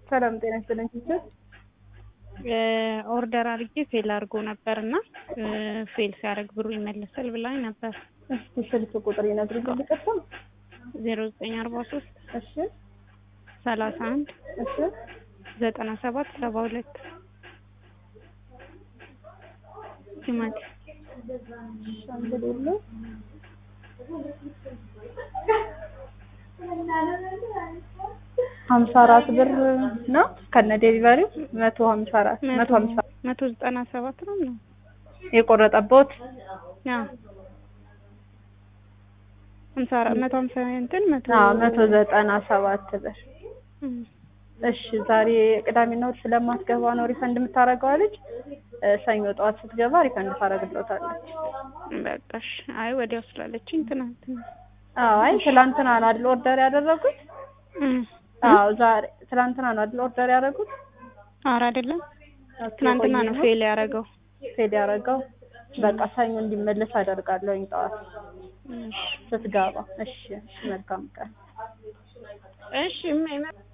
ሰላም ጤና ይስጥልኝ ቲቸር። ኦርደር አድርጌ ፌል አድርጎ ነበር እና ፌል ሲያደርግ ብሩ ይመለሳል ብላኝ ነበር። እስኪ ስልክ ቁጥር ይነግሩኝ ልቀጥታ። ዜሮ ዘጠኝ አርባ ሶስት እሺ ሰላሳ አንድ እሺ ዘጠና ሰባት ሰባ ሁለት ቲማቲ ሻምበሌሎ ሀምሳ አራት ብር ነው ከነ ዴሊቨሪው መቶ ሀምሳ አራት መቶ ሀምሳ መቶ ዘጠና ሰባት ነው ነው የቆረጠበት ያ ሀምሳ አራት መቶ ሀምሳ እንትን መቶ አዎ መቶ ዘጠና ሰባት ብር እም፣ እሺ ዛሬ ቅዳሜና እሑድ ስለማትገባ ነው ሪፈንድ የምታደርገው አለች። ሰኞ ጠዋት ስትገባ ሪፈንድ ታደርግልዎታለች። በቃሽ። አይ ወዲያው ስላለችኝ ትናንት ነው። አዎ አይ ትላንትና ነው አይደል ኦርደር ያደረጉት? እም፣ አዎ ዛሬ ትላንትና ነው አይደል ኦርደር ያደረጉት? ኧረ አይደለም ኦኬ፣ ትናንትና ቆየ ነው ፌል ያደረገው። ፌል ያደረገው። በቃ ሰኞ እንዲመለስ አደርጋለሁኝ ጠዋት እሺ ስትገባ። እሺ እሺ፣ መልካም ቀን። እሺ